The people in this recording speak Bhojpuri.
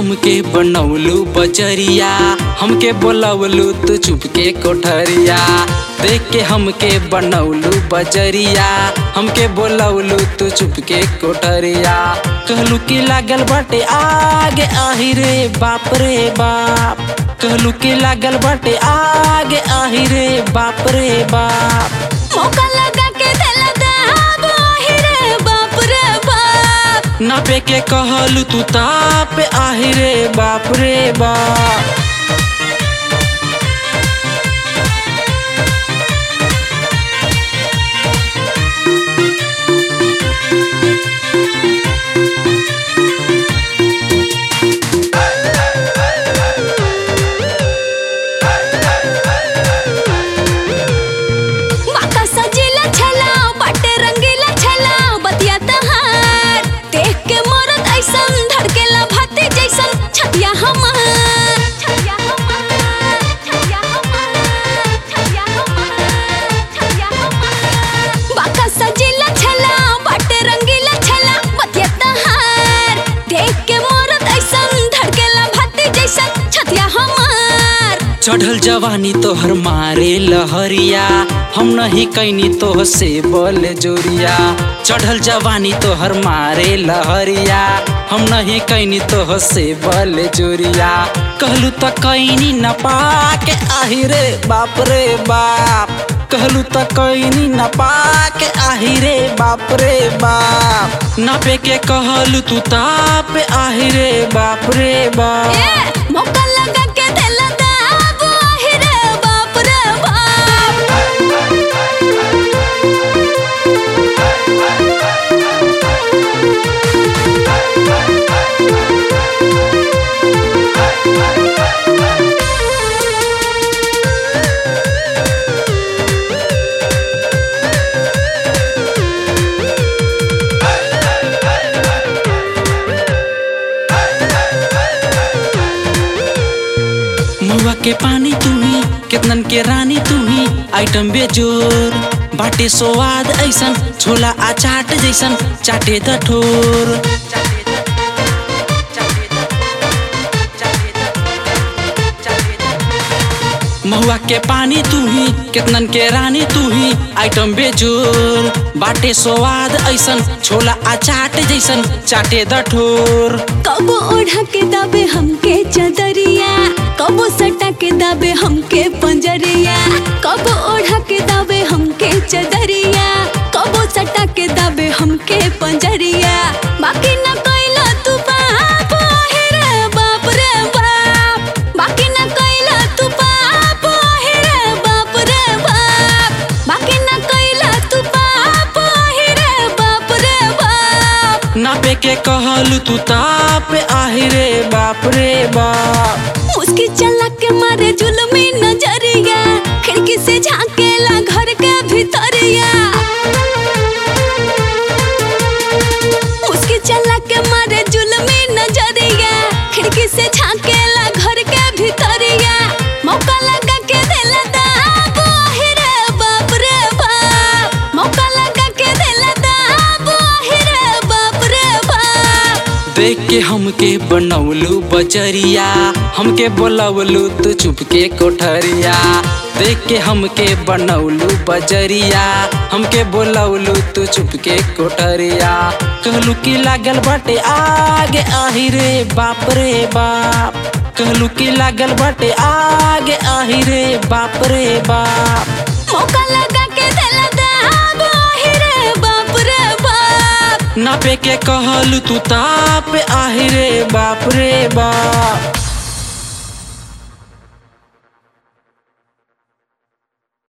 हमके बनौलू बजरिया हमके बोलवलू तू चुप के कोठरिया देख के हमके बनौलू बजरिया हमके बोलवलू तू चुप के कोठरिया कहलू की लागल बाटे आगे आही रे बाप रे बाप कहलू की लागल बाटे आगे आही रे बाप रे बाप मौका लगा के देला दाब आही रे बाप रे बाप नापे के कहलू तू ताप आही रे बाप रे बाप बाका सजीला छला बाटे रंगीला छला बतिया तहार देख के मोरत ऐसन धड़केला भाती जैसन छतिया हमार छतिया हमार छतिया हमार छतिया हमार छतिया हमार बाका सजीला छला बाटे रंगीला छला बतिया तहार देख के मोरत ऐसन धड़केला भाती जैसन छतिया हमार चढ़ल जवानी तोहर मारे लहरिया हम नहीं कैनी तोह से बोल जोरिया चढ़ल जवानी तोहर मारे लहरिया हम नहीं कैनी तोह से बोल जोरिया कहलू तो कैनी न पाके आही रे बाप रे बाप कहलू तो कैनी न पाके आही रे बाप रे बाप नापे के कहलू तू ताप आही रे बाप रे बाप ए मौका लगा के देला दाब आही रे बाप रे बाप मुआ के पानी तू ही कितनन के रानी तू ही आइटम बेजोर बाटे स्वाद ऐसन छोला आ चाट जैसन चाटे द ठोर महुआ के पानी तू ही कितनन के रानी तू ही आइटम बेजोर बाटे स्वाद ऐसन छोला आ चाट जैसन चाटे द ठोर कबो ओढ़ा के दाबे हमके चदरिया कबो सटा के दाबे हमके पंजरिया कबो ओढ़ा के दाबे हमके चदरिया कबो सटा के दाबे हमके पंजरिया बाकी न कैला तू पाप आहे रे बाप रे बाप बाकी न कैला तू पाप आहे रे बाप रे बाप बाकी न कैला तू पाप आहे रे बाप रे बाप नापे के कहलू तू ताप आही रे बाप रे बाप मुस्की चला के मारे जुलमी नजरिया खिड़की से झांकेला घर के भीतरिया मुस्की चला के मारे जुलमी नजरिया खिड़की से झांकेला घर के भीतरिया मौका लगा के देला दाब आहे रे बाप रे बाप मौका लगा के देला दाब आहे रे बाप रे बाप देख के हमके बनौलू बजरिया हमके बोलवलू तू चुप के कोठरिया देख के हमके बनौलू बजरिया हमके बोलवलू तू चुप के कोठरिया कहलू की लागल बाटे आगे आही रे बाप रे बाप कहलू की लागल बाटे आगे आही रे बाप रे बाप मौका लगा के देला दाब आहे रे बाप रे बाप नापे के कहलू तू ताप आही रे बाप रे बाप